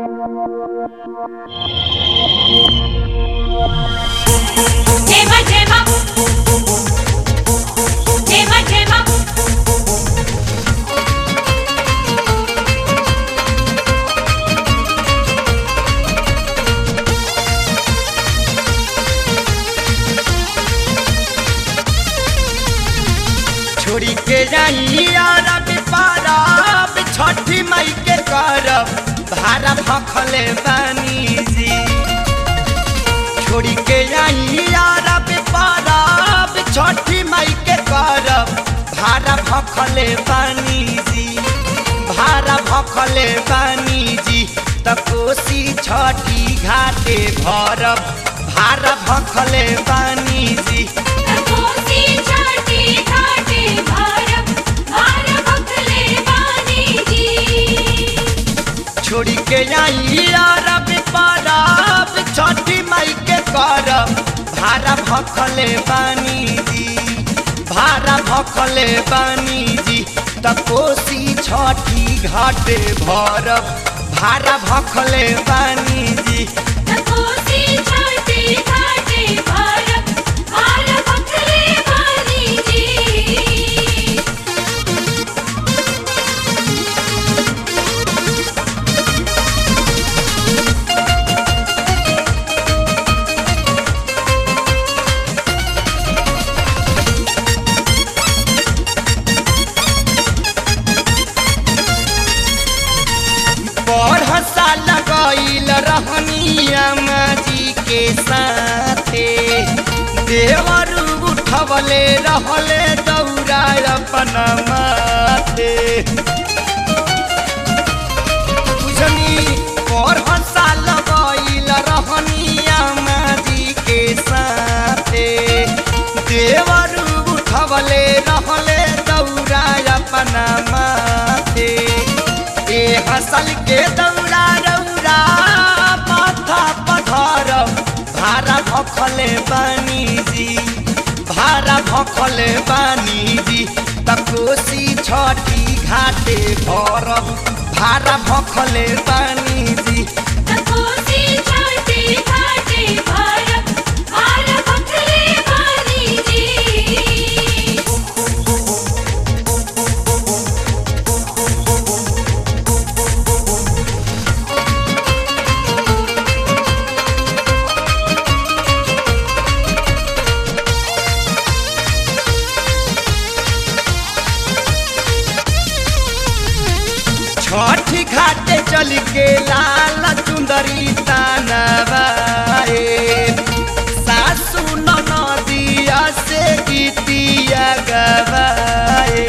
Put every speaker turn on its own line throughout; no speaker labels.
Tema, tema. Tema, tema.
छोड़ी के जाई अरब पारब छठी मई के करब भारा भखले बानी जी छोड़ी के जाई अरब पारब छठी मई के करब भारा भखले बानी जी भारा भखले बानी जी त कोसी छठी घाटे भरब भारा भखले बानी जी
कोसी छाटी घाटे भारत भार भखले बानी जी
छोड़ी के आई अरब परब छठी मई के करब भारा भखले बानी जी भारा भखले बानी जी त कोसी छठी घाटे भरब भारा भखले बानी जी
कोसी छाटी घाटे भारत भार भखले बानी जी
बड़ साल गईल रहनिया जी के साथे देवर उठवले रहले दौड़ा अपन माथे बुझनी बड़ साल गईल रहनिया जी के साथे देवर उठवले रहले दौड़ा अपन माथे ए हसल के दौड़ा रौरा माथा पधर भारा भखले बानी जी भारा भखले बानी जी त कोसी छठी घाटे भरब भारा भखले बानी जी
कोसी छाटी घाटे भारत भार भखले बानी जी
छठी घाटे चल के लाल चुंदरी तानवाए सासू नदिया से गीतिया गवाए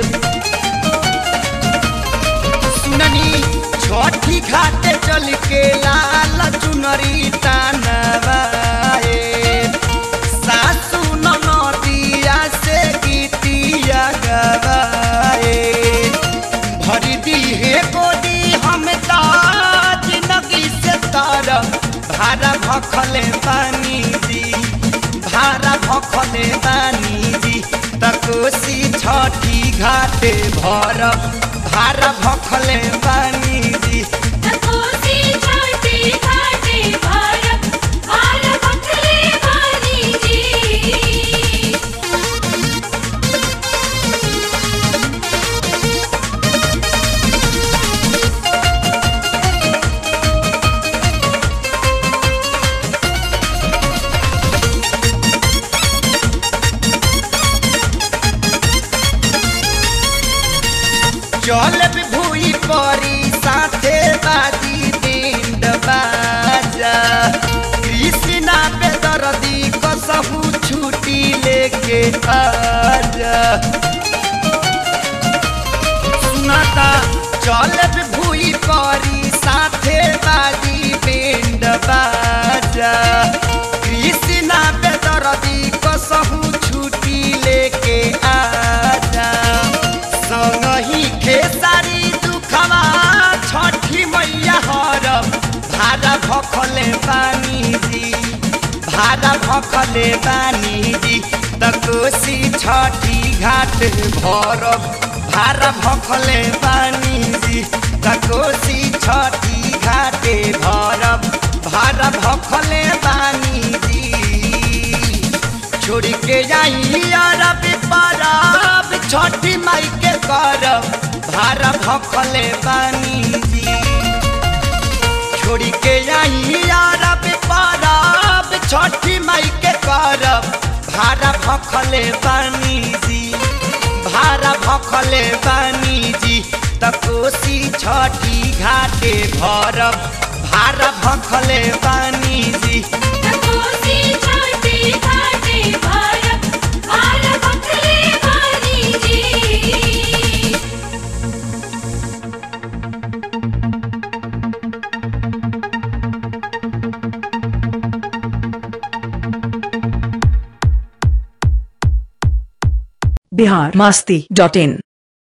सुननी छठी घाटे चल के लाल चुनरी तानवाए सासू नदिया से गीतिया गवाए भरी दी हे गोदी हम ताज नगी से तार भारा भखले बानी जी भारा भखले बानी जी तकोसी छठी घाटे भरब भारा भखले बानी जी
कोसी छाटी घाटे भारत भार भखले बानी जी
चल भूई परी साथे बाजी दिन बाजा कृष्णा पे दर्दी कसहू छुट्टी लेके आजा सुनाता चल भूई परी साथे बाजी पिंड बाजा कृष्णा पे दर्दी कसहू छुट्टी लेके आजा संगही खेसारी दुखवा छठी मैया हरब भारा भखले पानी जी भारा भखले बानी जी त कोसी छठी घाट भरब भारा भखले बानी जी त कोसी छठी घाटे भखले बानी जी छोड़ी के आई अरब परब छठी माई के करब भारा भखले बानी जी भारा भखले बानी जी त कोसी छठी घाटे भरब भारा भखले बानी जी
कोसी छाटे घाटे भारत भारत भखले बानी जी
बिहार मस्ती डॉट इन